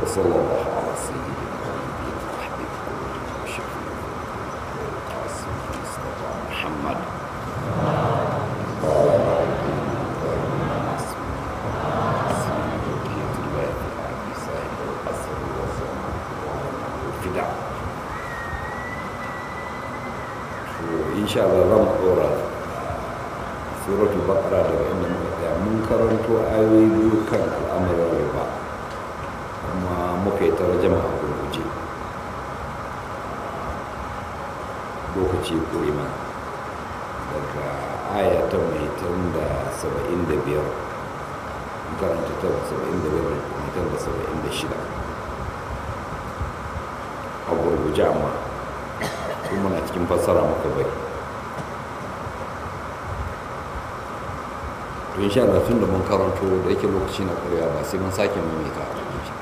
وصلى الله على سيدنا ونبينا وحبيب قلوبنا وشفيع القاسم مصطفى محمد insha Allah zan dora suratul baqara daga inda muka tsaya mun karanto ayoyi biyu kan al'amuran riba kuma muka yi tarjama a gurguje lokaci kuri mana daga aya ta mai tun da saba'in da biyar karanta ta saba'in da biyar mai tun da saba'in da shida a gurguje amma kuma na cikin fassara muka bai to insha Allah tun da mun karanto da yake lokaci na ƙwarewa ba sai mun sake maimaita a rubuce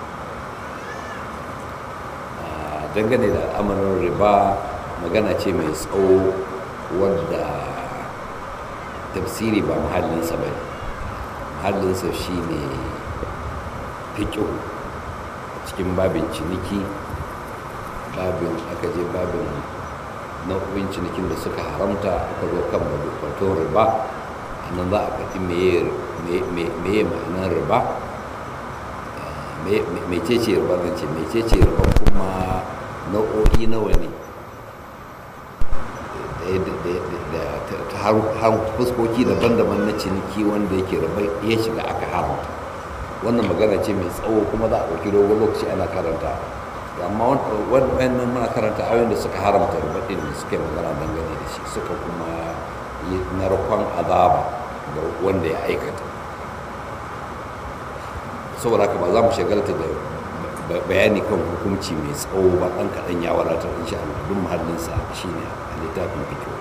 dangane da al'amarin riba magana ce mai tsawo wadda tafsiri ba mahallinsa ba ne mahallinsa shi ne fiƙo cikin babin ciniki babin aka je babin nau'in cinikin da suka haramta aka zo kan batun riba nan za a faɗi meye ma'anar riba mecece riba zan ce mecece riba kuma nau'o'i nawa ne ta har fuskoki daban-daban na ciniki wanda yake riba ya shiga aka haramta wannan magana ce mai tsawo kuma za a ɗauki dogon lokaci ana karanta amma wannan muna karanta ayoyin da suka haramta riba ɗin da suka yi magana dangane da shi suka kuma yi narkon azaba ga wanda ya aikata saboda haka ba za mu shagalta da bayani kan hukunci mai tsawo ba ɗan kaɗan ya wadatar insha Allah duk muhallinsa shine a littafin fikiyo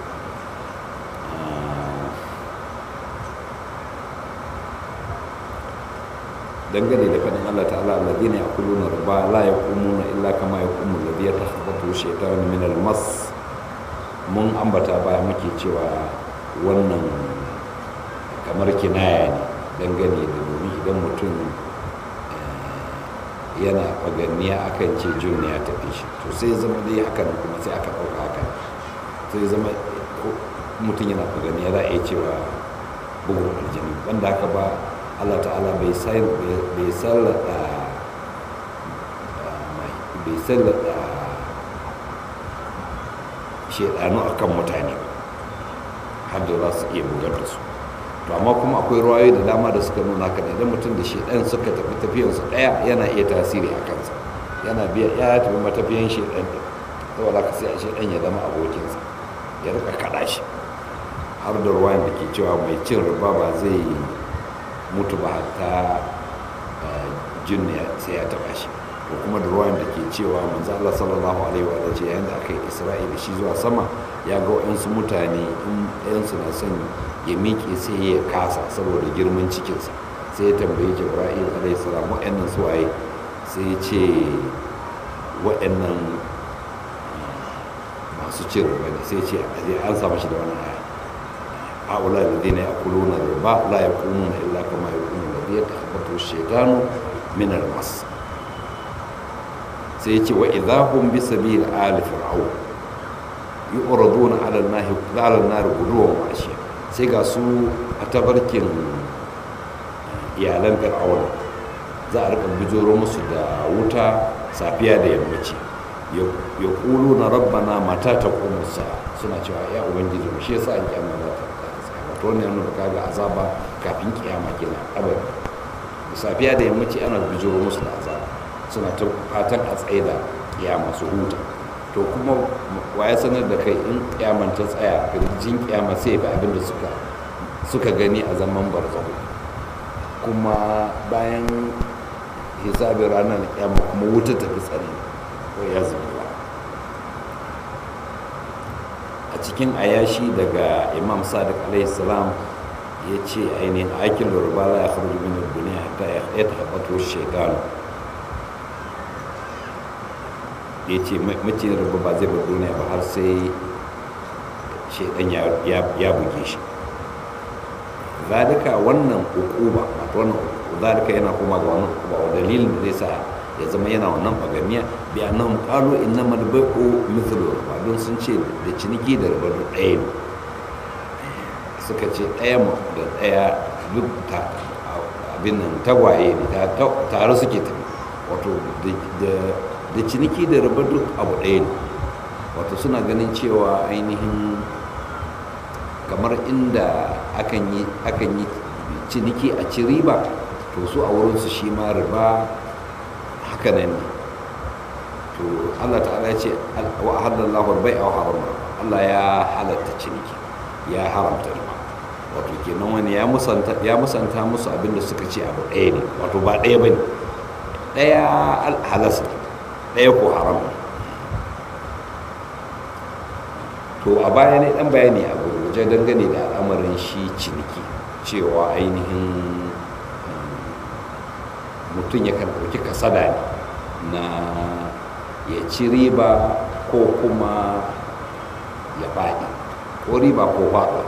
dangane da faɗin Allah ta'ala alladhina ya'kuluna riba la yaqumuna illa kama yaqumu alladhi yatakhabbathu shaytanu min al-mas mun ambata baya muke cewa wannan kamar kinaya ne dangane da domin idan mutum yana faganniya akan ce jun ya tafi shi to sai zama dai hakan kuma sai aka ɗauka haka sai zama mutum yana faganniya za a iya cewa bugun aljini banda haka ba allah ta'ala bai sallata bai sallata shaidanu akan mutane har da za su iya bugar da su to amma kuma akwai ruwayoyi da dama da suka nuna haka idan mutum da shaidan suka tafi tafiyansu ɗaya yana iya tasiri a kansa yana biya ya tafi matafiyan shaidan ɗin saboda ka sai a shaidan ya zama abokinsa ya rika kaɗa shi har da ruwayan da ke cewa mai cin riba ba zai mutu ba hatta jin sai ya taɓa shi ko kuma da ruwayan da ke cewa manzo Allah sallallahu alaihi wa sallam yayin da aka yi Isra'ila shi zuwa sama ya ga waɗansu mutane in ɗayansu na son ya miƙe sai ya kasa saboda girman cikinsa sai ya tambayi jibra'il alaihi salam waɗannan su waye sai ya ce waɗannan masu cin riba ne sai ya ce an samu shi da wani aya haula alladhina ya'kuluna riba la yaqumuna illa kama yaqumu alladhi yatakhabbathu ash-shaytanu min al-mas sai ya ce wa idahum bi sabil ali fir'aun yu'raduna 'ala an-nahi 'ala an-nar guduwan wa ashiya sai ga su a tabarkin iyalan fir'aun za a rika bijiro musu da wuta safiya da yammaci ya kulu na rabbana mata ta sa suna cewa ya ubangiji mu shi yasa an kiyama za ta tsaya wato wannan yana da ga azaba kafin kiyama kenan abada safiya da yammaci ana bijiro musu da azaba suna ta fatan a tsaye da kiyama su huta to kuma waye sanar da kai in kiyaman ta tsaya kirjin kiyama sai ba abin da suka suka gani a zaman barzahu kuma bayan hisabin ranar kiyama kuma wuta ta fi tsari ko ya zuba a cikin ayashi daga imam sadiq alaihi salam ya ce ainihin aikin lura la ya kharuju min ad-dunya hatta ya tahabbatu shaytan ya ce macin rabu ba zai bar duniya ba har sai shaidan ya buge shi zalika wannan ukuba wato wannan zalika yana kuma ga wannan ukuba wa dalilin da zai sa ya zama yana wannan bagamiya bi annahum qalu innamal bai'u mithlu riba don sun ce da ciniki da riba duk ɗaya ne suka ce ɗaya da ɗaya duk abin nan tagwaye ne tare suke tafi wato da ciniki da riba duk abu ɗaya ne wato suna ganin cewa ainihin kamar inda akan yi ciniki a ci riba to su a wurinsu shi ma riba haka nan ne to allah ta'ala ce wa halallahu bai a haram allah ya halatta ciniki ya haramta riba wato kenan wani ya musanta ya musanta musu abin da suka ce abu ɗaya ne wato ba ɗaya bane ɗaya halas ɗaya ko haram to a baya ne dan bayani a gurguje dangane da al'amarin shi ciniki cewa ainihin mutum ya kan ɗauki kasada ne na ya ci riba ko kuma ya faɗi ko riba ko faɗo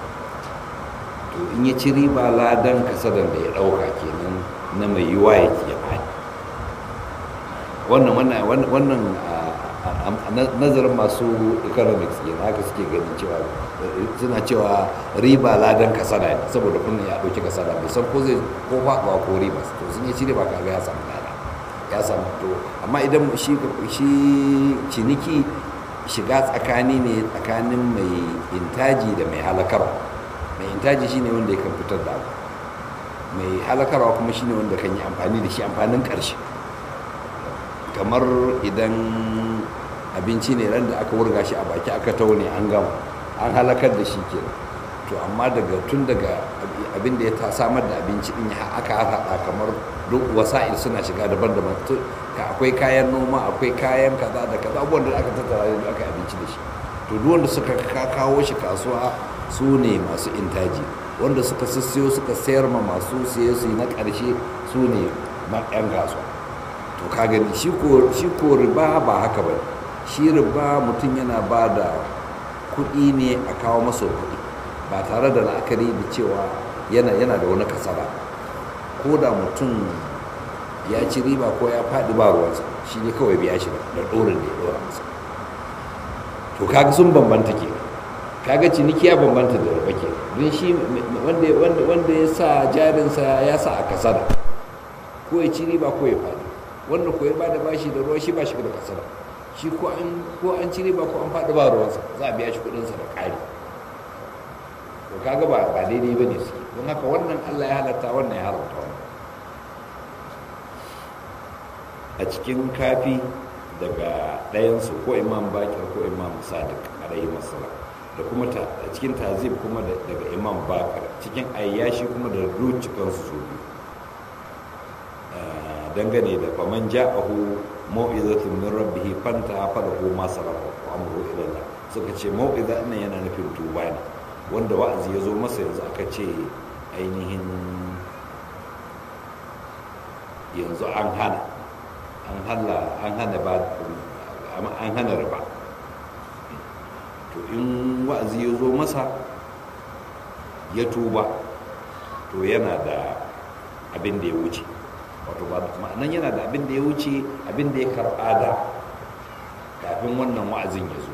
to in ya ci riba ladan kasadan da ya ɗauka kenan na mai yiwa ya ya faɗi wannan wannan nazarin masu economics ne haka suke ganin cewa suna cewa riba ladan kasada ne saboda kunna ya ɗauki kasada bai san ko zai ko faɗuwa ko riba to sun yi ci riba kaga ya samu lada ya samu to amma idan shi ciniki shiga tsakani ne tsakanin mai intaji da mai halakarwa mai intaji shine wanda ya kan fitar da abu mai halakarwa kuma shine wanda kan yi amfani da shi amfanin ƙarshe kamar idan abinci ne ran da aka wurga shi a baki aka taune an gama an halakar da shi ke to amma daga tun daga abin da ya ta samar da abinci din ya aka haɗa kamar duk wasa'il suna shiga daban-daban akwai kayan noma akwai kayan kaza da kaza abubuwan da aka tattara da aka abinci da shi to duk wanda suka kawo shi kasuwa su ne masu intaji wanda suka sissiyo suka sayar ma masu siye su na ƙarshe su ne yan kasuwa to ka gani shi ko riba ba haka ba shi riba mutum yana ba da kuɗi ne a kawo masa kuɗi ba tare da la'akari da cewa yana yana da wani kasara ko da mutum ya ci riba ko ya faɗi ba ruwansa shi ne kawai biya shi da ɗorin da ya ɗora masa to kaga sun bambanta ke kaga ciniki ya bambanta da riba ke don shi wanda ya sa jarinsa ya sa a kasada ko ya ci riba ko ya faɗi wanda ko ya ba da bashi da ruwa shi ba shi da kasada shi ko an ko an ci riba ko an faɗi ba ruwansa za a biya shi kuɗinsa da ƙari to kaga ba ba daidai ba ne suke don haka wannan Allah ya halatta wannan ya haramta wannan a cikin kafi daga ɗayansu ko imam bakir ko imam sadiq alaihi wasallam da kuma a cikin tazib kuma daga imam bakir cikin ayyashi kuma da rucikansu su biyu dangane da faman ja'ahu mau'izatun min rabbih fanta falahu ma salafa wa amru ila Allah suka ce mau'iza nan yana nufin tuba ne wanda wa'azi ya zo masa yanzu aka ce ainihin yanzu an hana an hana an hana ba an hana riba to in wa'azi ya zo masa ya tuba to yana da abin da ya wuce wato ba ma'anan yana da abin da ya wuce abin da ya karɓa da kafin wannan wa'azin ya zo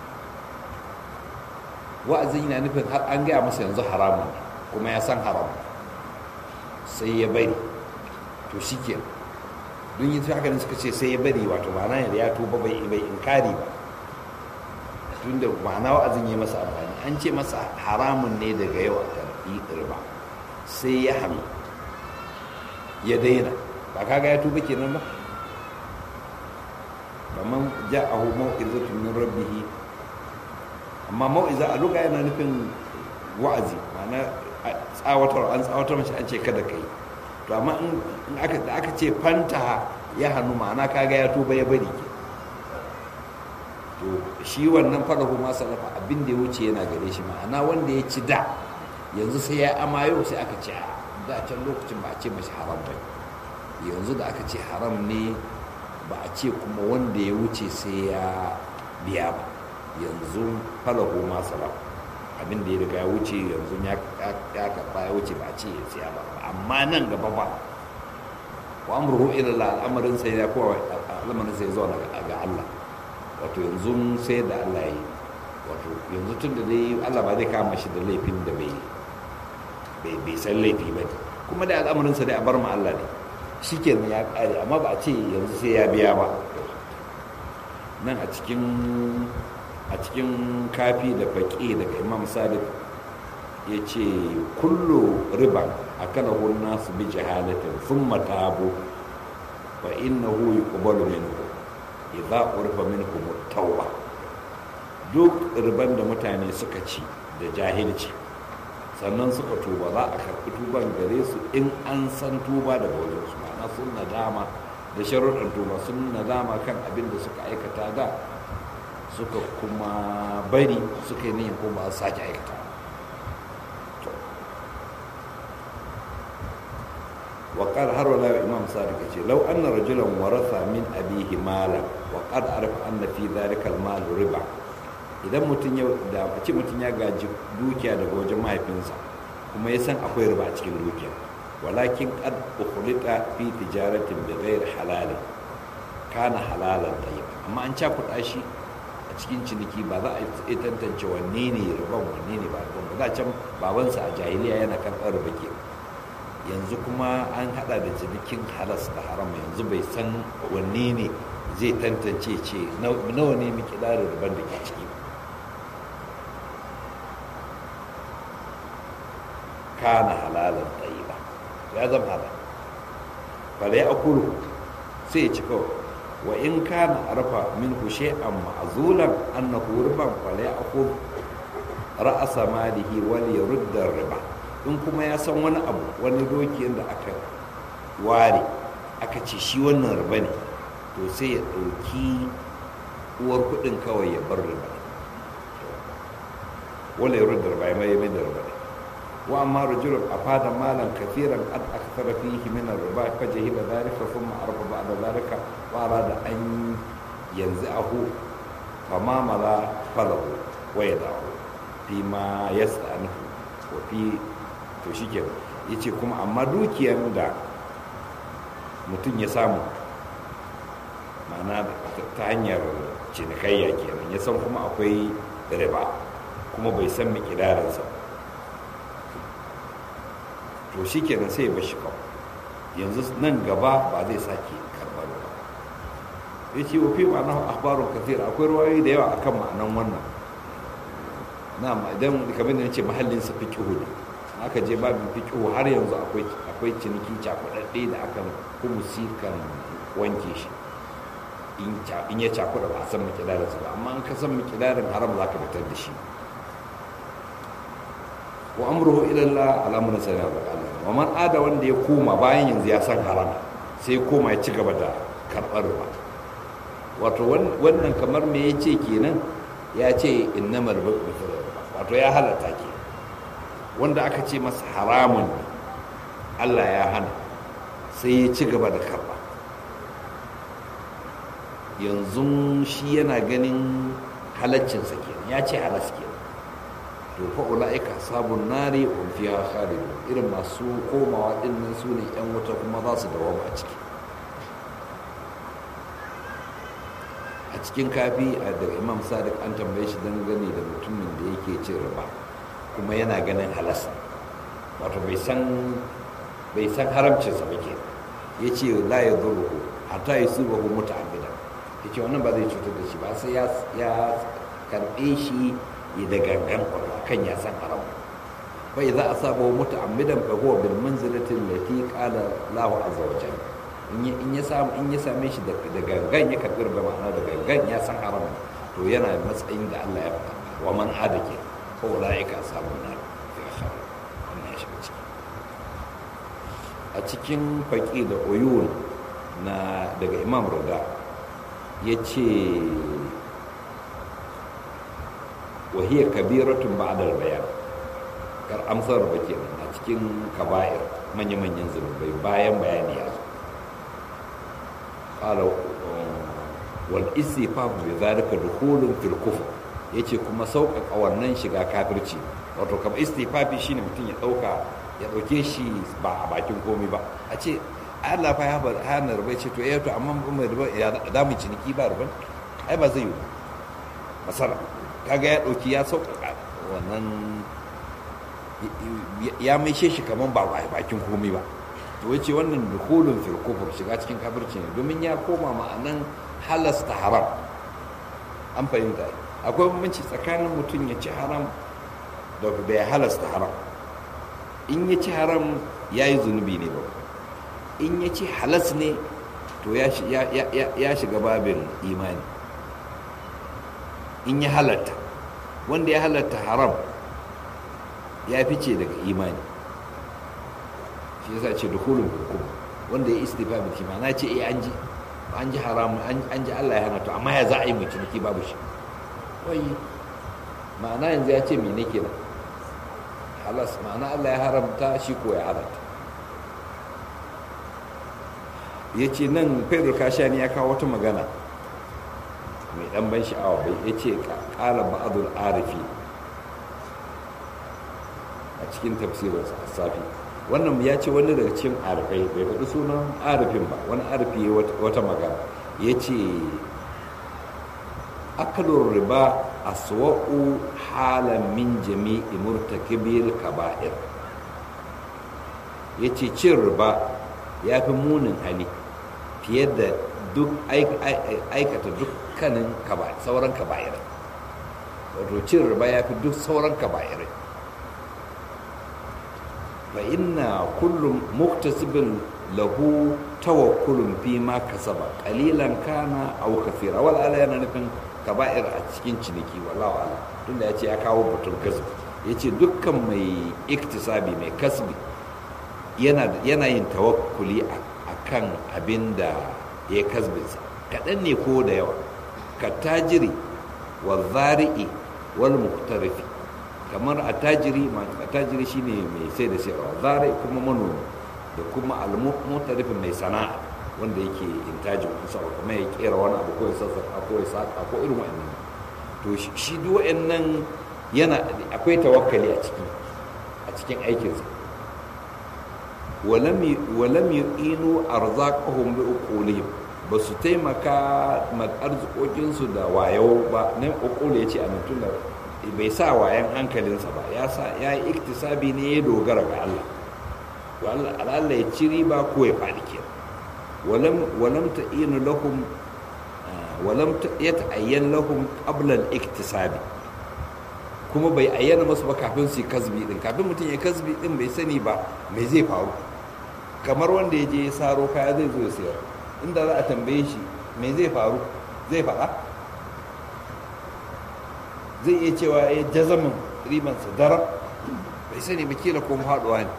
wa'azin yana nufin har an gaya masa yanzu haramun kuma ya san haram sai ya bari to shi ke don yi haka ne suka ce sai ya bari wato ma'ana yadda ya tuba bai bai inkari ba tun da ma'ana wa'azin ya masa amfani an ce masa haramun ne daga yau a karɓi riba sai ya hannu ya daina ba kaga ya tuba kenan ba kamar ja'ahu mau'izatun min rabbih amma mau'iza a luga yana nufin wa'azi ma'ana tsawatar an tsawatar mace an ce kada kai to amma in aka da aka ce fanta ya hannu ma'ana kaga ya tuba ya bari ke to shi wannan farahu ma salafa abin da ya wuce yana gare shi ma'ana wanda ya ci da yanzu sai ya amayo sai aka ce da can lokacin ba a ce mashi haram ba yanzu da aka ce haram ne ba a ce kuma wanda ya wuce sai ya biya ba yanzu falahu ma salam abin da ya riga ya wuce yanzu ya karba ya wuce ba a ce ya siya ba amma nan gaba ba wa amruhu ila Allah al'amarin sai ya kowa al'amarin sai zuwa ga Allah wato yanzu sai da Allah yi wato yanzu tun da dai Allah ba zai kama shi da laifin da bai bai san laifi ba kuma da al'amarin sa dai a bar ma Allah ne shikenan ya kare amma ba a ce yanzu sai ya biya ba nan a cikin a cikin kafi da faƙi daga imam sadiq ya ce kullu riban a kana nasu bi jahalatin sun matabu fa innahu yuqbalu minhu idza urfa minhum tauba duk riban da mutane suka ci da jahilci sannan suka tuba za a karɓi tuban gare su in an san tuba daga wajen su ma'ana sun nadama da sharuɗin tuba sun nadama kan abin da suka aikata da suka kuma bari suka yi niyan kuma sake aikata وقال har wala imam sadiq ce law anna rajulan waratha min abihi mala wa qad arafa anna fi dhalika al-mal riba idan mutun ya da ce mutun ya gaji dukiya daga wajen mahaifinsa kuma ya san akwai riba a cikin dukiya walakin qad ukhlita fi tijaratin bi ghairi halal kana halalan tayyib amma an cakuɗa shi a cikin ciniki ba za a yi tantance wanne ne riban wanne ne ba riban ba za can babansa a jahiliya yana karɓar riba ke yanzu kuma an hada da cinikin halas da haram yanzu bai san wanne ne zai tantance ce nawa ne miki ɗarin riban da ke ciki kana halalan tsayi ba ya zama halal fara ya akulu sai ya ci kawai wa in kana arfa minhu shay'an ma'zulan annahu riban fala ya'khud ra'asa malihi wal yurda riba in kuma ya san wani abu wani doki da aka ware aka ce shi wannan riba ne to sai ya dauki uwar kudin kawai ya bar riba wala yurda riba ya mai da riba wa amma rajulun afada malan kathiran qad akthara fihi min ar-riba fa jahila dhalika thumma arfa ba'da dhalika wa arada an yanzahu fama mala falahu wa yadahu fi ma yasta'anifu wa fi to shike yace kuma amma dukiyar da mutum ya samu ma'ana ta hanyar cinikayya kenan ya san kuma akwai riba kuma bai san mikidarinsa ba to shi kenan sai ya bashi kawai yanzu nan gaba ba zai sake karɓar ba ya ce wafi ma'ana akhbarun kafir akwai ruwayoyi da yawa akan ma'anan wannan na idan kamar da ce mahallin sa fiqhu ne aka je babin fiqhu har yanzu akwai akwai ciniki cakudadde da aka humusi kan wanke shi in ya cakuda ba a san mikidarin ba amma an ka san mikidarin haram za ka fitar da shi wa amruhu ila Allah alamun sai na Allah wa man ada wanda ya koma bayan yanzu ya san haram sai koma ya ci gaba da karbar ruwa wato wannan kamar me yace kenan ya ce innamal bai'u mithlu wato ya halatta ke wanda aka ce masa haramun Allah ya hana sai ya ci gaba da karba yanzu shi yana ganin halaccinsa kenan ya ce halas kenan to fa ulaika sabun nari wa fiha khalidun irin masu komawa din nan su ne yan wuta kuma za su dawo a ciki a cikin kafi a daga imam sadiq an tambaye shi dangane da mutumin da yake cin riba kuma yana ganin halasa wato bai san bai san haramcinsa ba ke ya ce la ya zuru hatta yi su bahu muta'ammida ya ce wannan ba zai cutar da shi ba sai ya karɓe shi ya da gangan kan ya san haram bai za a saba mutu amidan fa huwa bil manzilatin lati qala lahu azza wa jalla in ya samu in ya same shi da gangan ya karbi da ma'ana da gangan ya san haram to yana matsayin da Allah ya faɗa wa man adake fa ulaika ashabun nar ya khara wannan ya shiga ciki a cikin faqi da uyun na daga imam rada yace وهي كبيرة بعد البيان kar amsar ba kenan a cikin kaba'ir manya-manyan zunubai bayan bayani ya zo qala wal istifaf bi zalika dukhulun fil kufr yace kuma sauƙaƙa wannan shiga kafirci wato kamar istifafi shine mutum ya ɗauka ya ɗauke shi ba a bakin komai ba a ce Allah fa ya hana riba ce to eh to amma mai riba ya da mu ciniki ba riba ai ba zai yi masara kaga ya dauki ya sauƙaƙa wannan ya mai shi kaman ba bakin komai ba to wace wannan dukulun fil kufur shiga cikin kafirci ne domin ya koma ma'anan halasta haram an fahimta akwai bambanci tsakanin mutum ya ci haram da bai halasta haram in ya ci haram ya yi zunubi ne ba in ya ci halas ne to ya shiga babin imani in ya halatta wanda ya halatta haram ya fice daga imani shi yasa ce dukulun hukum wanda ya istifa bi shi na ce eh an ji an ji haram an ji Allah ya hana to amma ya za a yi mai ciniki babu shi wai ma'ana yanzu ya ce mene kenan halas ma'ana Allah ya haramta shi ko ya halatta ya ce nan pedro kashani ya kawo wata magana mai dan ban sha'awa bai ya ce kala ba'adul arifi a cikin tafsirinsa a safi wannan ya ce wani daga cikin arifai bai faɗi sunan arifin ba wani arifi ya wata magana ya ce akalur riba aswa'u halan min jami'i murtakibil kaba'ir ya ce cin riba ya fi munin hali fiye da duk aikata dukkanin sauran kaba'irai wato cin riba ya fi duk sauran kaba'irai fa inna kullum muktasibin lahu tawakkulun fi ma kasaba qalilan kana aw kathira wal ala yana nufin kaba'ir a cikin ciniki wallahu ala tunda yace ya kawo batun kasbi yace dukkan mai iktisabi mai kasbi yana yana yin tawakkuli akan abin da ya kasbinsa kaɗan ne ko da yawa ka tajiri wa zari'i wal muktarifi kamar a tajiri a tajiri shine mai sai da sayarwa zari kuma manomi da kuma al-muktarifi mai sana'a wanda yake intajin kusa kuma ya kera wani abu ko ya sassaka ko ya saka ko irin wa'annan to shi duk wa'annan yana akwai tawakkali a ciki a cikin aikinsa walam yu'inu arzaqahum bi uqulihim ba su taimaka ma arzikokinsu da wayo ba nan uqul yace a nan tunda bai sa wayan hankalinsa ba ya sa ya yi iktisabi ne ya dogara ga Allah to Allah ya ci riba ko ya faɗi kenan walam walam ta'inu lahum walam yata'ayyan lahum qabla al-iktisabi kuma bai ayyana masu ba kafin su yi kasbi din kafin mutum ya kasbi din bai sani ba mai zai faru kamar wanda ya je ya saro kaya zai zo ya sayar inda za a tambaye shi mai zai faru zai faɗa zai iya cewa ya jazamin ribansa daren bai sani ba kila kuma haɗuwa ne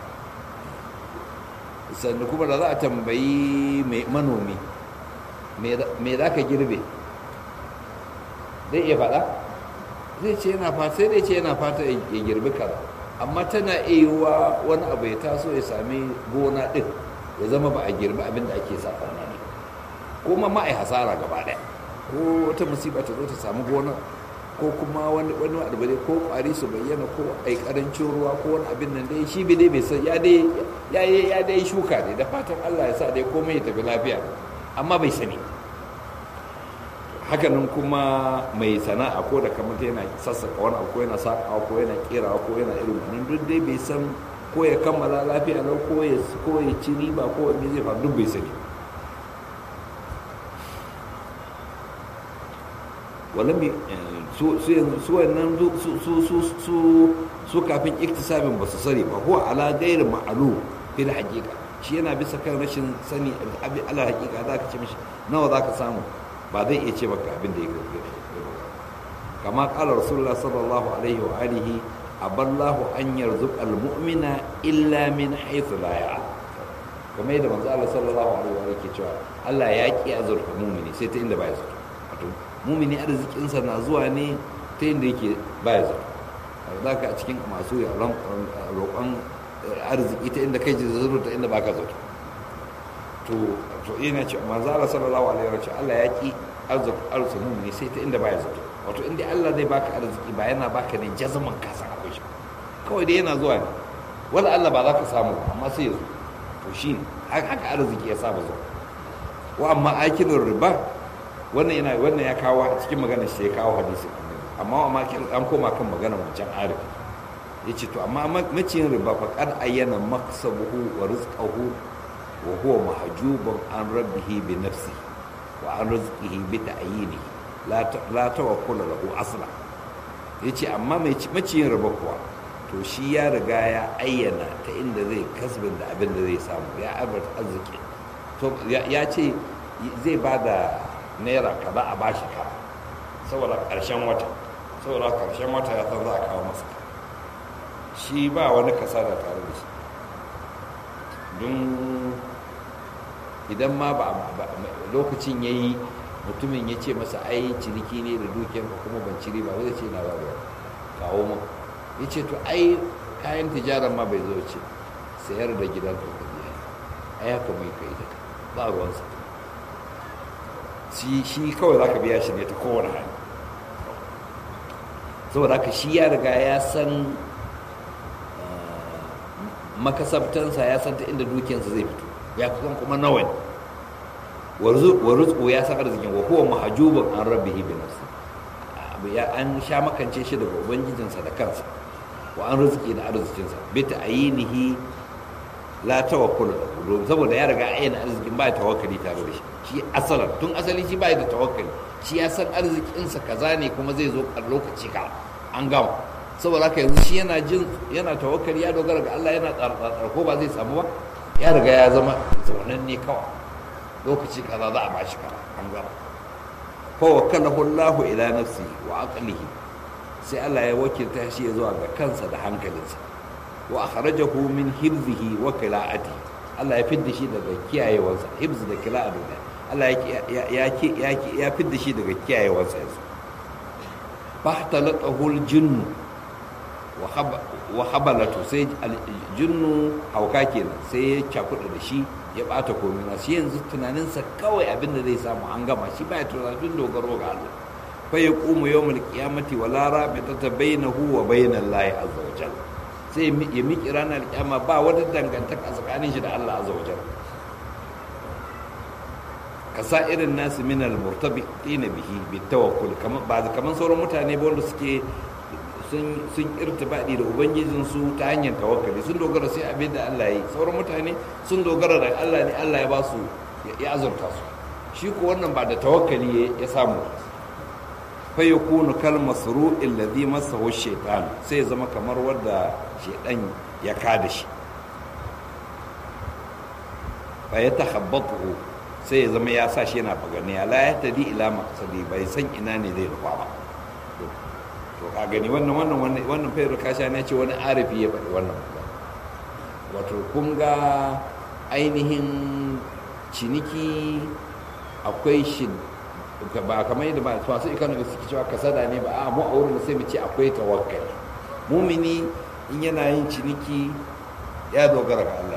sannan kuma da za a tambayi manomi me za ka girbe zai iya faɗa zai ce yana fata sai dai ce yana fata ya girbi kaza amma tana iya wani abu ya taso ya sami gona ɗin ya zama ba a girbi abin da ake sa ne kuma ma a yi hasara gaba ɗaya ko wata musiba ta zo ta samu gonar ko kuma wani wani abu dai ko kwari su bayyana ko ai karancin ruwa ko wani abin nan dai shi bai dai bai san ya dai ya ya dai shuka ne da fatan Allah ya sa dai komai ya tafi lafiya amma bai sani hakanan kuma mai sana'a ko da kamar yana sassaka wani abu ko yana sakawa ko yana kerawa ko yana irin wannan duk dai bai san ko ya kammala lafiya lau ko ya ko ya ci riba ko me zai faru duk bai sani walam su su wannan su kafin iktisabin ba su sani ba huwa ala gairi ma'alu fil haqiqa shi yana bisa kan rashin sani abi ala haqiqa za ka ce mishi nawa za ka samu ba zai iya ce maka abin da ya gaske kama kala rasulullah sallallahu alaihi wa alihi aballahu an yarzuq almu'mina illa min haythu la ya'lam kuma yadda manzo Allah sallallahu alaihi wa alihi ke cewa Allah ya ki azurta mu'mini sai ta inda ba ya zato wato mu'mini arzikinsa na zuwa ne ta inda yake ba ya zato za ka a cikin masu roƙon arziki ta inda kai ji zato ta inda baka zato to to yana ce manzo Allah sallallahu alaihi wa sallam Allah ya ki arziki mu'mini sai ta inda ba ya zato wato inda Allah zai baka arziki ba yana baka ne jazaman ka san akwai shi kawai dai yana zuwa ne wala Allah ba za ka samu amma sai ya zo to shi haka arziki ya saba zuwa wa amma akilin riba wannan yana wannan ya kawo a cikin maganar shi ya kawo hadisi amma wa makil an koma kan maganar wancan arif ya ce to amma maciyin riba fa kad ayyana maksabuhu wa rizqahu wa huwa mahjubun an rabbihi bi nafsihi wa an rizqihi bi ta'yini la tawakkul lahu asla yace amma mai maciyin riba kuwa to shi ya riga ya ayyana ta inda zai kasbin da abin da zai samu ya abarta arziki to ya ce zai ba da naira kaza a bashi ka saboda karshen wata saboda karshen wata ya san za a kawo masa shi ba wani kasara tare da shi don idan ma ba lokacin ya yi mutumin ya ce masa ai ciniki ne da dukiyar ka kuma ban ciri ba zai ce na ba kawo mu ya ce to ai kayan tijarar ma bai zo ce sayar da gidan ka ka biya ai haka mai kai da ba ruwansa shi kawai za ka biya shi ne ta kowane hali saboda haka shi ya riga ya san makasabtansa ya san ta inda dukiyarsa zai fito ya kusan kuma nawa ne wa rizqu ya san arzikin wa huwa mahjubun an rabbihi bi nafsi ya an sha makance shi daga ubangijinsa da kansa wa an rizqi da arzikinsa bi ta'yinihi la tawakkul lahu saboda ya riga ayyana arzikin ba tawakkali tare da shi shi asalan tun asali shi ba da tawakkali shi ya san arzikinsa kaza ne kuma zai zo a lokaci ka an gama saboda haka yanzu shi yana jin yana tawakkali ya dogara ga Allah yana tsartsar ko ba zai samu ba ya riga ya zama zaunan ne kawai lokaci kaza za a bashi kaza an gama fa wakalahu Allahu ila nafsi wa aqlihi sai Allah ya wakilta shi ya zuwa ga kansa da hankalinsa wa akhrajahu min hibzihi wa qila'ati Allah ya fidda shi daga kiyayewarsa hibz da qila'atu Allah ya ya ya ya fidda shi daga kiyayewarsa yanzu fahtalatahu al-jinn wa habalatu sai jinnu hauka kenan sai ya cakuɗa da shi ya ɓata komai na shi yanzu tunaninsa kawai abin da zai samu an gama shi baya tunanin dogaro ga Allah fa ya qumu yawmul qiyamati wa la rabitata bainahu wa bainal lahi azza wa jalla sai ya miki ranar kiyama ba wata dangantaka tsakanin shi da Allah azza wa jalla kasa irin nasu min al-murtabitina bihi bitawakkul kamar ba kaman sauran mutane ba wanda suke sun sun irtibadi da ubangijinsu ta hanyar tawakkali sun dogara sai abin da Allah ya yi sauran mutane sun dogara da Allah ne Allah ya ba su ya azurta su shi ko wannan ba da tawakkali ya samu fa yakunu kal masru'il ladhi masahu shaytan sai ya zama kamar wanda shaytan ya kada shi fa yatakhabbatu sai ya zama ya sa shi yana faganiya la ya tadi ila maqsadi bai san ina ne zai rufa ba to ka gani wannan wannan wannan fayar kasha ne ce wani arifi ya faɗi wannan wato kun ga ainihin ciniki akwai shi ba kamar yadda ba masu economics suke cewa kasada ne ba a mu a wurin sai mu ce akwai tawakkali mumini in yana yin ciniki ya dogara ga Allah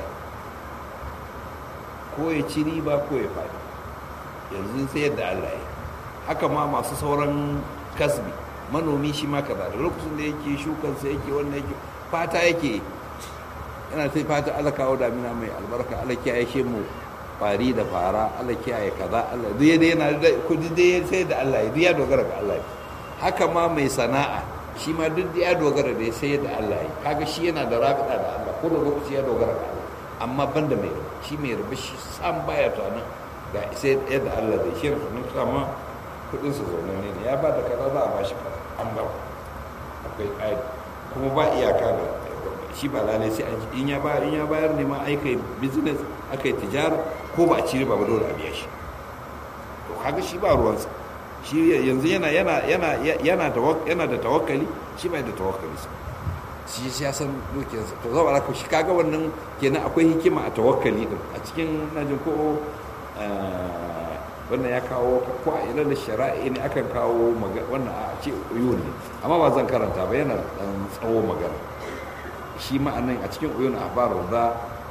ko ya ci riba ko ya faɗi yanzu sai yadda Allah ya haka ma masu sauran kasbi manomi shi ma kaza da lokacin da yake shukansa yake wannan yake fata yake yana sai fata Allah kawo damina mai albarka Allah kiyaye shi mu fari da fara Allah kiyaye kaza Allah duk dai yana da kudi dai sai da Allah ya ya dogara ga Allah haka ma mai sana'a shi ma duk ya dogara da sai da Allah ya kaga shi yana da rabita da Allah ko da lokaci ya dogara ga Allah amma banda mai rubu shi mai rubu shi san baya tunanin ga sai yadda Allah zai shi rufunin kama kudin su zaune ne ya ba da kaza za a ba shi kaza an ba akwai ƙari kuma ba iyaka da shi ba lalai sai in ya bayar in ya bayar ne ma aika business aka yi tijara ko ba a ci riba ba dole a biya shi to kaga shi ba ruwansa shi yanzu yana yana yana yana da yana da tawakkali shi bai da tawakkali shi shi ya san dukiyarsa to zaba da shi kaga wannan kenan akwai hikima a tawakkali din a cikin najin ko wannan ya kawo ko a ilal shari'i ne akan kawo wannan a ce uyun ne amma ba zan karanta ba yana dan tsawo magana shi ma'anan a cikin uyun ahbar da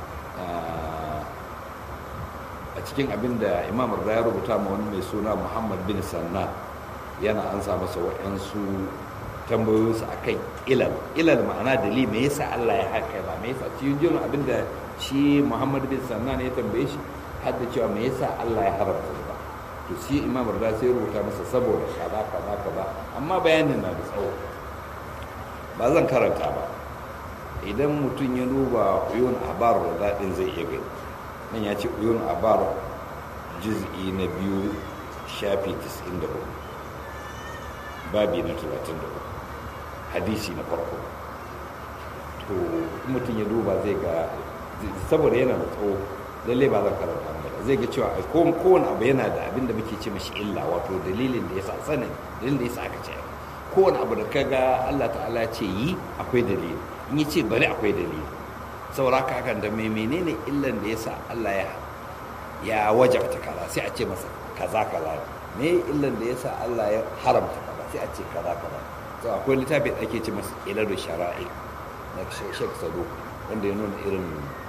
a cikin abin da imam da ya rubuta ma wani mai suna muhammad bin sanna yana an sa masa wa'yansu tambayoyinsu a kan ilal ilal ma'ana dalili me yasa allah ya haka ba me yasa cikin jirin abin da shi muhammad bin sannan ya tambaye shi har da cewa me yasa allah ya haramta riba to shi imam rida sai rubuta masa saboda kaza kaza kaza amma bayanin na da tsawo ba zan karanta ba idan mutum ya duba uyun abar rida din zai iya gani nan ya ce uyun abar juz'i na biyu shafi 94 babi na 34 hadisi na farko to mutum ya duba zai ga saboda yana da tsawo lalle ba zan karanta ba zai ga cewa kowane abu yana da abin da muke ce mashi illa wato dalilin da ya sa sanin dalilin da ya sa aka ce kowane abu da ka ga Allah ta'ala ce yi akwai dalili in yi ce bari akwai dalili saboda haka hakan da mai menene illan da ya sa Allah ya ya wajabta kaza sai a ce masa kaza kaza me illan da ya sa Allah ya haramta kaza sai a ce kaza kaza so akwai littafi da ake ce masa ilal shara'i na Sheikh Sado wanda ya nuna irin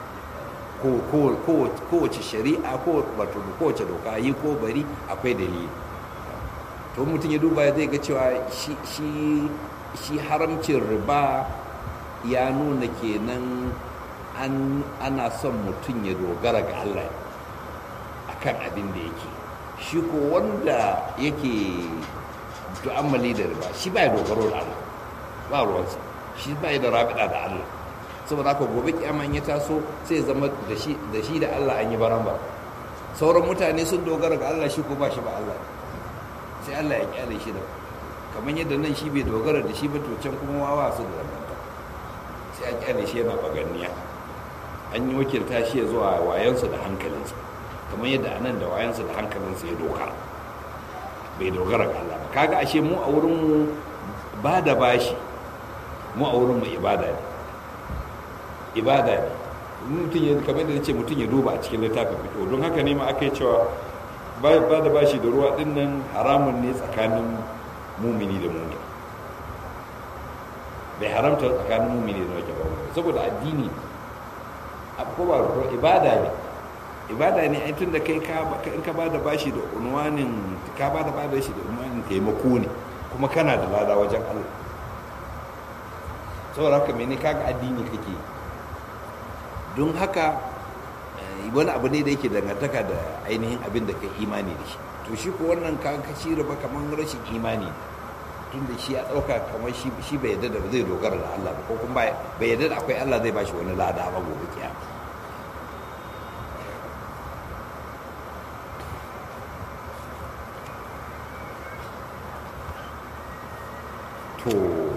kowace shari'a wato kowace doka yi ko bari akwai dalili to mutum ya duba zai ga cewa shi haramcin riba ya nuna kenan ana son mutum ya dogara ga Allah akan abin da yake shi ko wanda yake tu'ammali da riba shi ba ya dogaro da Allah ba ruwansa shi ba ya da rabida da Allah saboda haka gobe kyaman ya taso sai zama da shi da Allah an yi baramba sauran mutane sun dogara ga Allah shi ko ba shi ba Allah sai Allah ya kyale shi da kamar yadda nan shi bai dogara da shi ba to can kuma wawa su da rabanta sai a kyale shi yana baganniya an yi wakilta shi ya zuwa wayansa da hankalinsa kamar yadda anan da wayansa da hankalinsa ya dogara bai dogara ga Allah ba kaga ashe mu a wurin mu ba da bashi mu a wurin mu ibada ne ibada ne mutum ya kamar da ce mutum ya duba a cikin littafin fito don haka ne ma aka yi cewa ba da bashi da ruwa din nan haramun ne tsakanin mumini da mumini bai haramta tsakanin mumini da wake ba saboda addini ko ba ibada ne ibada ne ai tun da kai in ka ba da bashi da unwanin ka ba da bashi da unwanin taimako ne kuma kana da lada wajen Allah saboda haka mene kaga addini kake yi don haka wani abu ne da yake dangantaka da ainihin abin da ka imani da shi to shi ko wannan ka kaci riba kamar rashin imani tun da shi ya ɗauka kamar shi bai yadda da zai dogara da Allah ba ko kuma bai yadda da akwai Allah zai bashi wani lada ba gobe kiyama to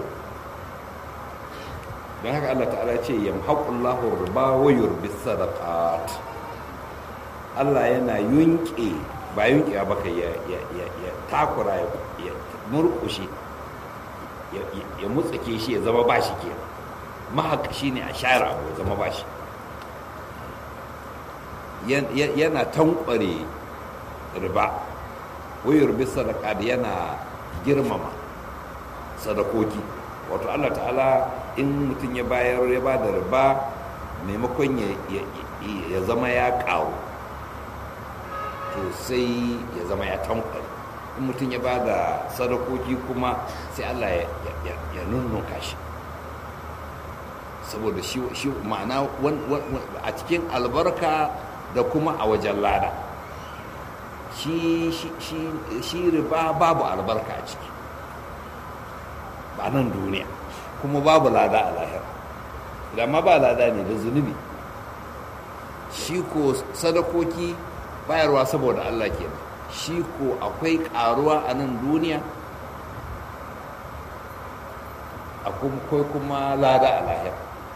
don haka Allah ta'ala ce yamhaqullahu riba wa yurbi sadaqat Allah yana yunke ba yunke ba kai ya ya ya takura ya murkushe ya mutsake shi ya zama bashi ke mahaka shine a share abu ya zama bashi yana tankware riba wa yurbi sadaqat yana girmama sadakoki wato Allah ta'ala in mutum ya bayar ya ba da riba maimakon ya zama ya ƙaru to sai ya zama ya tankwari in mutum ya ba da sadakoki kuma sai Allah ya nunnuka shi saboda shi ma'ana a cikin albarka da kuma a wajen lada shi riba babu albarka a ciki ba nan duniya kuma babu lada a lahira da ma ba lada ne da zunubi shi ko sadakoki bayarwa saboda Allah ke shi ko akwai karuwa a nan duniya akwai kuma lada a lahira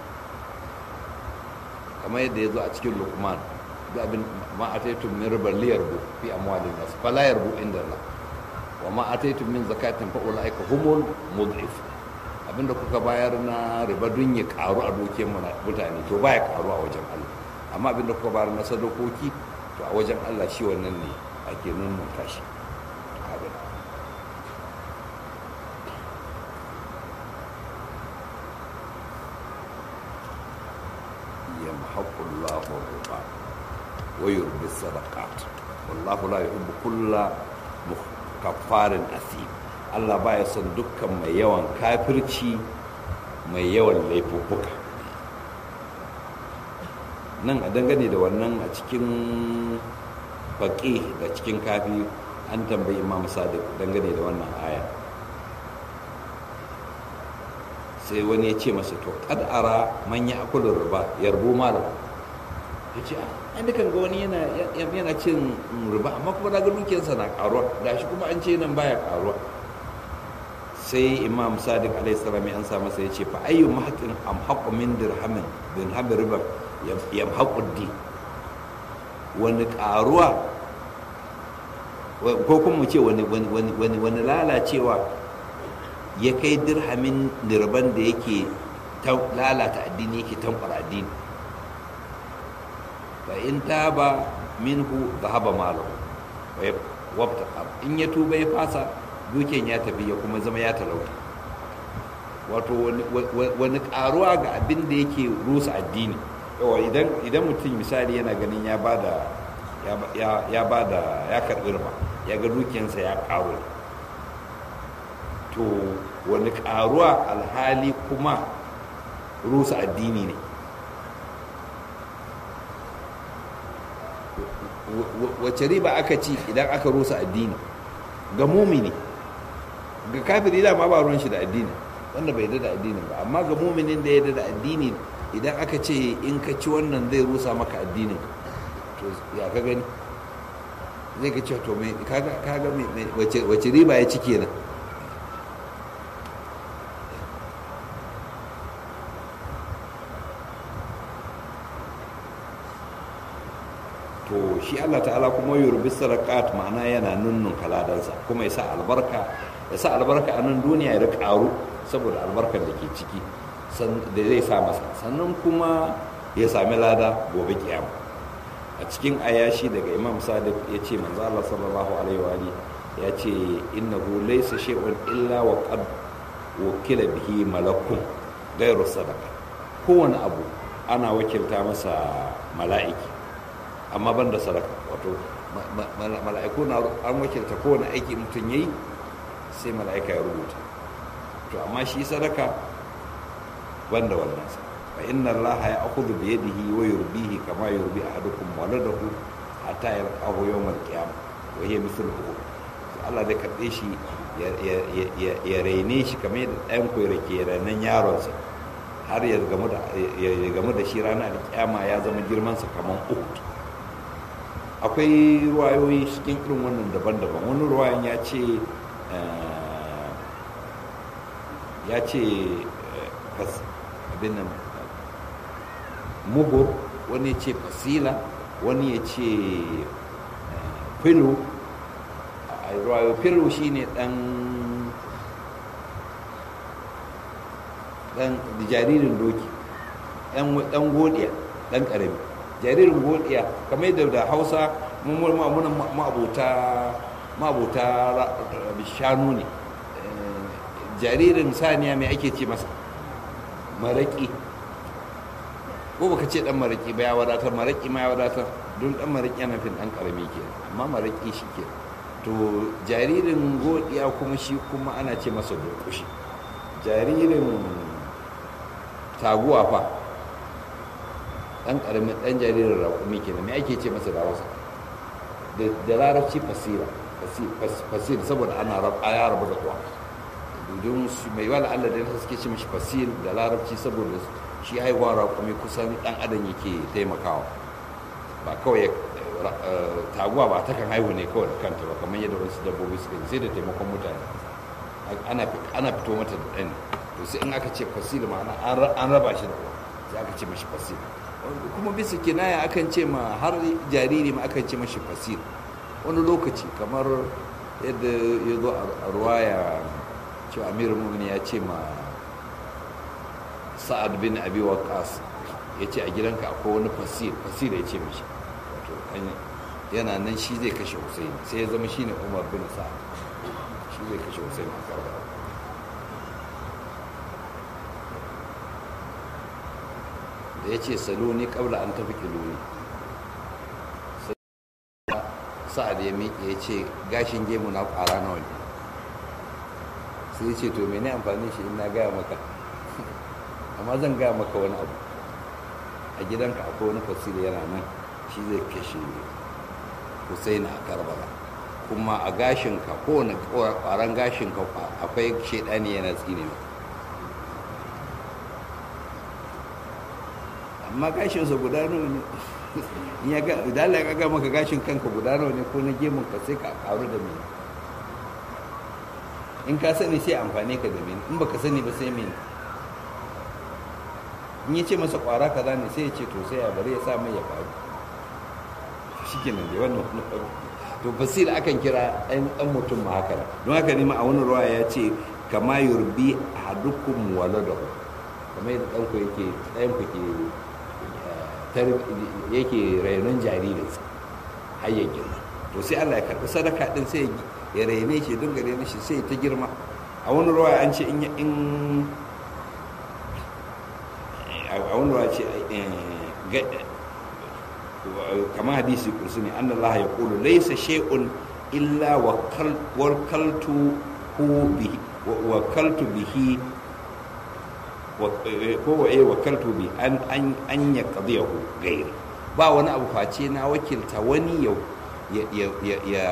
kamar yadda ya zo a cikin lukman da abin ma'ataitun min ribar liyar bu fi amwalin nasu falayar bu inda Allah wa ma'ataitun min zakatin fa'ula'ika humul mud'if abinda kuka bayar na riba dun ya karu a dukiyar mutane to baya karu a wajen Allah amma abinda kuka bayar na sadakoki to a wajen Allah shi wannan ne ake nunnunka shi abin yamhaqullahu riba wa yurbi sadaqat wallahu la yuhibbu kulla kaffarin asim Allah baya son dukkan mai yawan kafirci mai yawan laifuffuka nan a dangane da wannan a cikin baƙi da cikin kafi an tambayi imam sadiq dangane da wannan aya sai wani ya ce masa to kad ara man ya akulu riba yarbu malam ya ce a dukan ga wani yana yana cin riba amma kuma daga dukiyarsa na karuwa gashi kuma an ce nan baya karuwa sai imam sadiq alaihi salam ya ansa masa ya ce fa ayyu mahqin am haqqu min dirhamin bin hab riba yam haqqu di wani karuwa ko kuma mu ce wani wani wani wani lalacewa ya kai dirhamin dirban da yake lalata addini yake tankwara addini fa in taba minhu dhahaba malahu wa in ya tuba ya fasa duken ya tafi ya kuma zama ya talauta wato wani karuwa ga abin da yake rusa addini yawa idan mutum misali yana ganin ya bada ya bada ya karbi riba ya ga dukiyansa ya karu to wani karuwa alhali kuma rusa addini ne wace riba aka ci idan aka rusa addini ga mumini ga kafiri da ma ba ruwan shi da addini wanda bai da addini ba amma ga muminin da ya da addini idan aka ce in ka ci wannan zai rusa maka addinin to ya ka gani zai ka ce to mai kaga wace riba ya ci kenan to shi Allah ta'ala kuma yurbi sarakat ma'ana yana nunnun kaladansa kuma ya sa albarka ya sa albarka a nan duniya ya karu saboda albarkar da ke ciki da zai sa masa sannan kuma ya sami lada gobe kiyama a cikin ayashi daga imam sadiq ya ce manzo Allah sallallahu alaihi wa ya ce innahu laysa shay'un illa wa qad wukila bihi malakun ghayru sadaqa kowane abu ana wakilta masa mala'iki amma ban da sadaka wato mala'iku na an wakilta kowane aiki mutum ya yi sai mala'ika ya rubuta to amma shi sadaka ban da wannan sa fa inna Allah ya akhudhu bi yadihi wa yurbihi kama yurbi ahadukum waladahu hatta yalqahu yawm al-qiyamah wa hiya mithluhu Allah zai karbe shi ya raine shi kamar yadda ɗayan ku yake rainan yaronsa har ya gamu da shi ranar alƙiyama ya zama girmansa kamar uhud akwai ruwayoyi cikin irin wannan daban-daban wani ruwayan ya ce ya ce abin nan muhur wani ya ce fasila wani ya ce filo a ruwayo filo shi ne dan dan jaririn doki dan godiya dan karami jaririn godiya kamar yadda da hausa muna ma'abuta shanu ne jaririn saniya mai ake ce masa maraƙi ko baka ce dan maraƙi ba ya wadatar maraƙi ma ya wadatar don dan maraƙi yana fin dan karami ke amma maraƙi shi ke to jaririn godiya kuma shi kuma ana ce masa durƙushi jaririn taguwa fa dan karamin dan jaririn raƙumi kenan me ake ce masa da wasa da larabci fasira fasir saboda ana ya rabu da kuwa don su mai wala Allah da suke ce mishi fasil da larabci saboda shi haihuwa raƙumi kusan dan adam yake taimakawa ba kawai taguwa ba ta kan haihu ne kawai da kanta ba kamar yadda wasu dabbobi suka sai da taimakon mutane ana fito mata da ɗan to sai in aka ce fasil ma'ana an raba shi da uwa sai aka ce mashi fasil kuma bisa kinaya akan ce ma har jariri ma akan ce mashi fasil wani lokaci kamar yadda ya zo a ruwaya cewa amir mumin ya ce ma sa'ad bin abi waqas ya ce a gidanka akwai wani fasil fasil ya ce mashi wato yana nan shi zai kashe husaini sai ya zama shine umar bin sa'ad shi zai kashe husaini a karbala da ya ce saloni kabla an tafi kiloni sa'ad ya miƙe ya ce gashin gemu na ƙwara nawa ne sai ya ce to mene amfani shi in na gaya maka amma zan gaya maka wani abu a gidanka akwai wani fasiri yana nan shi zai kashe husaini a karbala kuma a gashinka kowane kwaran gashinka akwai shaidani yana tsine amma gashinsa guda nawa ne ya ga idan ya ga maka gashin kanka guda nawa ne ko na gemun ka sai ka karu da mene in ka sani sai amfani ka da mene in baka sani ba sai mene in ya ce masa kwara kaza ne sai ya ce to sai ya bari ya sa mai ya faru shi ke nan da wannan wani faru to basir akan kira ɗan ɗan mutum ma haka don haka ne ma a wani ruwa ya ce kama yurbi ahadukum waladahu kamar yadda ɗanku yake ɗayan ku ke yake rainon jaririnsa har ya girma to sai Allah ya karɓi sadaka ɗin sai ya raine shi dinga raine shi sai ta girma a wani ruwa an ce in a wani ruwa ce kama hadisi kursu ne an Allah ya kulu laisa shay'un illa wakaltu bihi wakaltu bihi ko wa eh wakaltu bi an an an ya qadiyahu gairi ba wani abu face na wakilta wani yau ya ya ya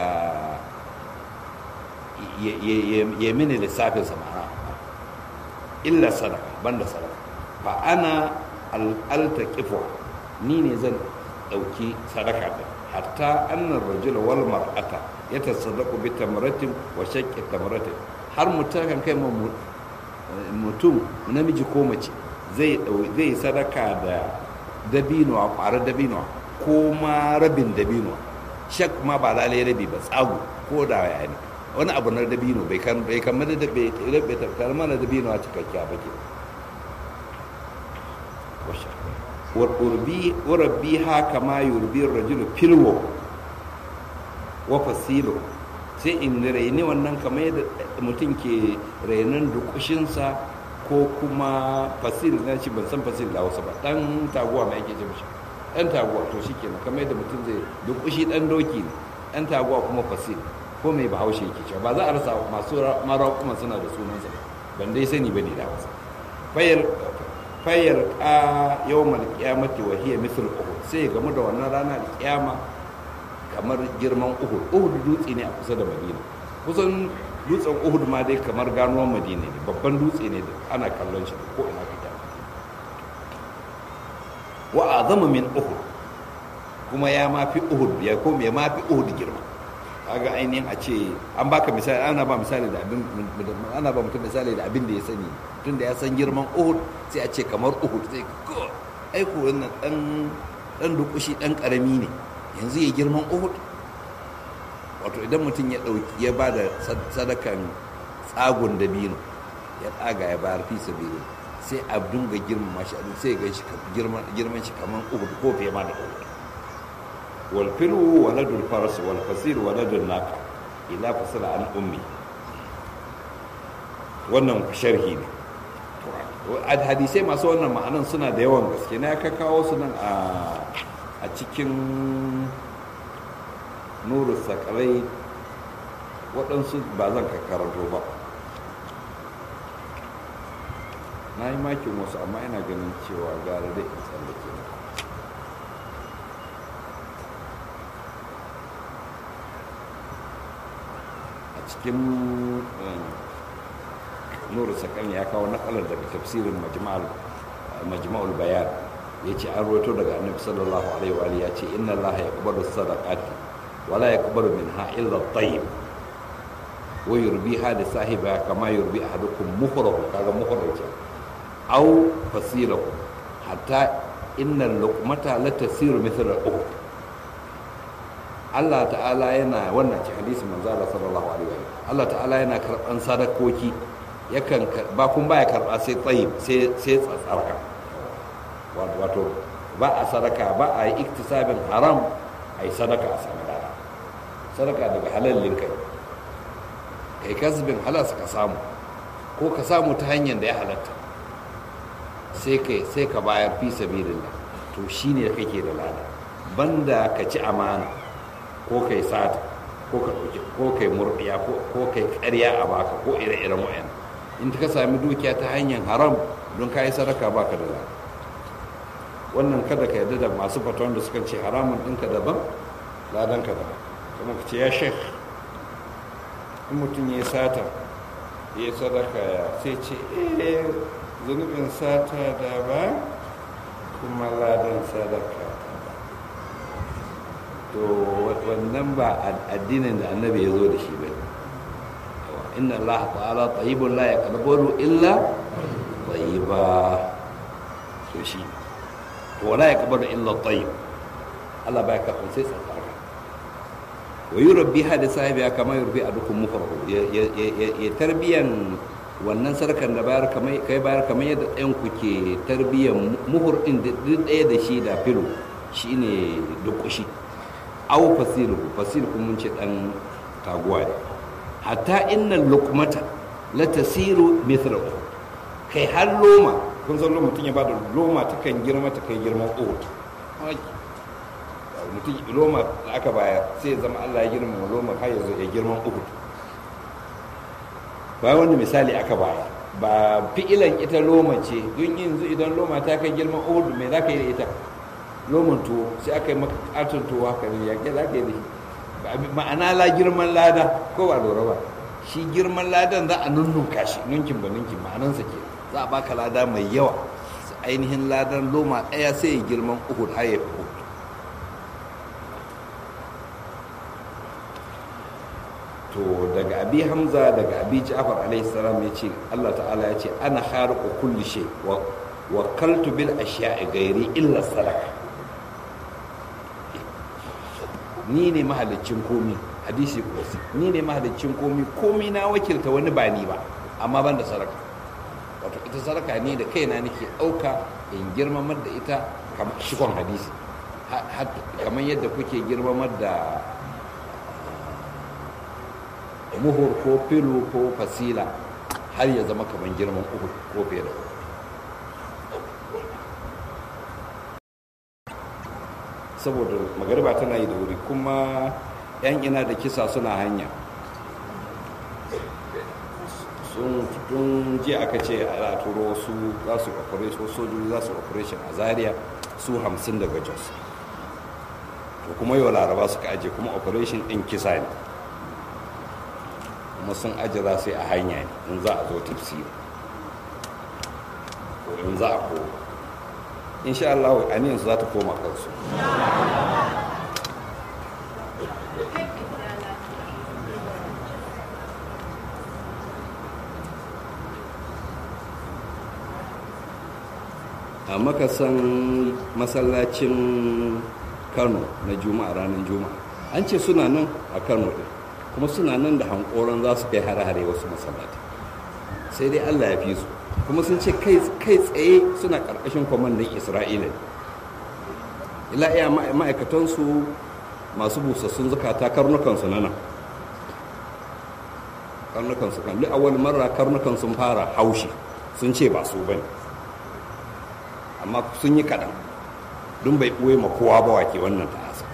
ya ya mini lissafin sa ma'ana illa sadaka banda sadaka fa ana altaqifu ni ne zan dauki sadaka din hatta annar rajula wal mar'ata yatasaddaqu bi tamratin wa shaqqi tamratin har mutum kan kai mutum namiji ko mace zai zai sadaka da dabino a ƙwarar dabino ko ma rabin dabino shak ma ba lalai rabi ba tsago ko da ya ne wani abu na dabino bai kan bai kan da bai bai tafkar mana dabino a cikakkiya ba ke wa urbi wa rabbi ha kama yurbi rajulu filwo wa fasilo sai in raini wannan kamar yadda mutum ke rainon dukushinsa ko kuma fasil na shi ban san fasil da wasu ba dan taguwa mai ake ce mishi dan taguwa to shi kenan kamar yadda mutum zai dukushi dan doki ne dan taguwa kuma fasil ko mai bahaushe yake cewa ba za a rasa masu mara kuma suna da sunansa ban dai sani ba ne da wasu fayar fayar ka yawmal qiyamati wa hiya mithl uhud sai game da wannan rana da kiyama kamar girman uhud uhud dutse ne a kusa da madina kusan dutsen uhud ma dai kamar ganuwan madina ne babban dutse ne da ana kallon shi ko ina ka wa azama min uhud kuma ya mafi uhud ya ko ya mafi uhud girma kaga ainihin a ce an baka misali ana ba misali da abin ana ba mutum misali da abin da ya sani tun da ya san girman uhud sai a ce kamar uhud sai ko ai ko wannan dan dan dukushi dan karami ne yanzu ya girman uhud wato idan mutum ya dauki ya ba da sadakan tsagon dabino ya tsaga ya bayar fi sabili sai a dunga girmama shi sai ga shi girman shi kamar uhud ko fiye ma da uhud wal firu waladul faras wal fasir waladul naqa ila fasala an ummi wannan sharhi ne hadisai masu wannan ma'anan suna da yawan gaske na ka kawo su nan a cikin nuru sakalai waɗansu ba zan ka karanto ba na yi makin wasu amma ina ganin cewa gara da in tsallake na a cikin nuru sakalai ya kawo nakalar daga tafsirin majma'ul bayan ya ce an roto daga annabi sallallahu alaihi wa ya ce inna allaha yaqbalu sadaqati wala yaqbalu minha illa at-tayyib wa yurbiha li sahibiha kama yurbi ahadukum muhrahu kaga muhrahu ce aw fasilahu hatta inna luqmata la tasiru mithla al-ukhd Allah ta'ala yana wannan ce hadisi manzo Allah sallallahu alaihi wa Allah ta'ala yana karban sadakoki yakan ba kun baya karba sai tayyib sai sai tsatsarka wato ba a sadaka ba a yi iktisabin haram a yi sadaka a sami dada sadaka daga halallin kai kai kasbin halas ka samu ko ka samu ta hanyar da ya halatta sai kai sai ka bayar fi sabilillah to shine kake da lada banda ka ci amana ko kai sata ko ka dauki ko kai murdiya ko kai ƙarya a baka ko ire-iren wayan in ka sami dukiya ta hanyar haram don ka yi sadaka baka da lada wannan kada ka yarda da masu fatawan da suka ce haramun ɗinka daban ladanka daban kuma ka ce ya shek in mutum ya yi sata ya yi sadaka ya sai ce eh zunubin sata daban kuma ladan sadaka to wannan ba addinin da annabi ya zo da shi ba inna allaha ta'ala tayyibun la yaqbalu illa tayyiba to shi to wala yaqbalu illa tayyib Allah baya karɓar sai tsarkaka wa yurabbi hada sahibi kama yurbi adukum mufrahu ya tarbiyan wannan sarkan da bayar kamar kai bayar kamar yadda ɗayan ku ke tarbiyan muhur din duk ɗaya da shi da filo shine dukushi au fasilu fasil kuma mun ce dan taguwa ne hatta inna luqmata la tasiru mithla kai har loma kun san loma mutum ya bada loma ta kan girma ta kai girman uhud mutum loma da aka bayar sai ya zama Allah ya girma loma har yanzu ya girman uhud bayan wani misali aka bayar ba fi'ilan ita loma ce don yanzu idan loma ta kai girman uhud me za ka yi da ita loman tuwo sai aka yi maka katon tuwo haka ne ya za ka yi da shi ma'ana la girman lada ko ba lura ba shi girman ladan za a nunnunka shi nunkin ba nunkin ma'anansa ke za a baka lada mai yawa ainihin ladan loma ɗaya sai ya girman uhud har ya fi to daga abi hamza daga abi ja'far alaihi salam ya ce allah ta'ala ya ce ana khariqu kulli shay wa wakaltu bil ashiya'i ghairi illa sadaka ni ne mahalicin komi hadisi kursi ni ne mahalicin komi komi na wakilta wani ba ni ba amma ban da saraka wato ita saraka ne da kaina nake ɗauka in girmamar da ita kamar shikon hadisi kamar yadda kuke girmamar da muhur ko filo ko fasila har ya zama kamar girman uku ko fiye da saboda magariba tana yi da wuri kuma 'yan ina da kisa suna hanya sun tun jiya aka ce a turo su za su operation sojoji za su operation a zaria su hamsin daga jos to kuma yau laraba suka aje kuma operation din kisa ne kuma sun aje za su yi a hanya ne in za a zo tafsiri ko in za a ko insha Allah aniyansu za ta koma kansu a makasan masallacin kano na juma'a ranar juma'a an ce suna nan a kano ɗin kuma suna nan da hankoron za su kai hare-hare wasu masallati sai dai allah ya fi su kuma sun ce kai tsaye suna ƙarƙashin kwamandan isra'ila ila iya ma'aikatansu masu busassun zukata karnukansu na nan karnukansu kan duk a wani mara karnukan sun fara haushi sun ce ba su bane amma sun yi kaɗan don bai ɓoye ma kowa ba wake wannan ta'asa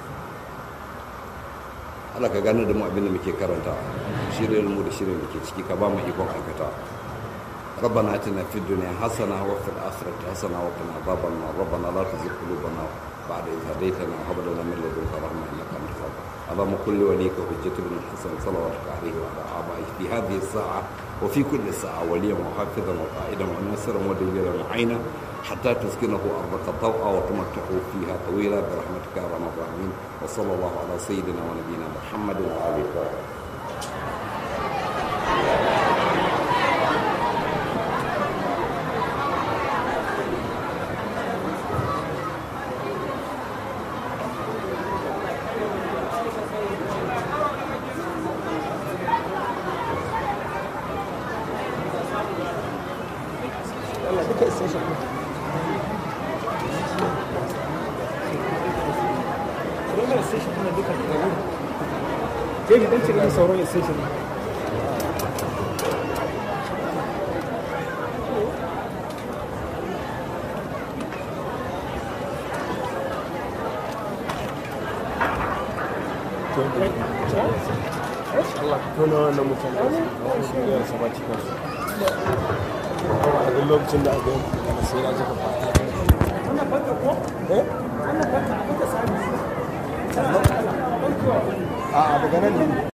Allah ka gane da mu abin da muke karanta shirin mu da shirin da ke ciki ka ba mu ikon aikata ربنا اتنا في الدنيا حسنه وفي الاخره حسنه وقنا عذاب النار ربنا لا تزغ قلوبنا بعد اذ هديتنا وهب لنا من لدنك رحمه انك انت الوهاب اللهم كل وليك حجة بن الحسن صلواتك عليه وعلى آبائه في هذه الساعة وفي كل ساعة وليا وحافظا وقائدا وناصرا ودليلا معينا حتى تسكنه أرضك طوعا وتمتعه فيها طويلا برحمتك يا ارحم الراحمين وصلى الله على سيدنا ونبينا محمد وآله وصحبه Jeji dan cire min sauran station. Allah ka tona wannan mutane su da su ba cikin su. A duk lokacin da aka yi sai na jika fata. eh a daga nan ne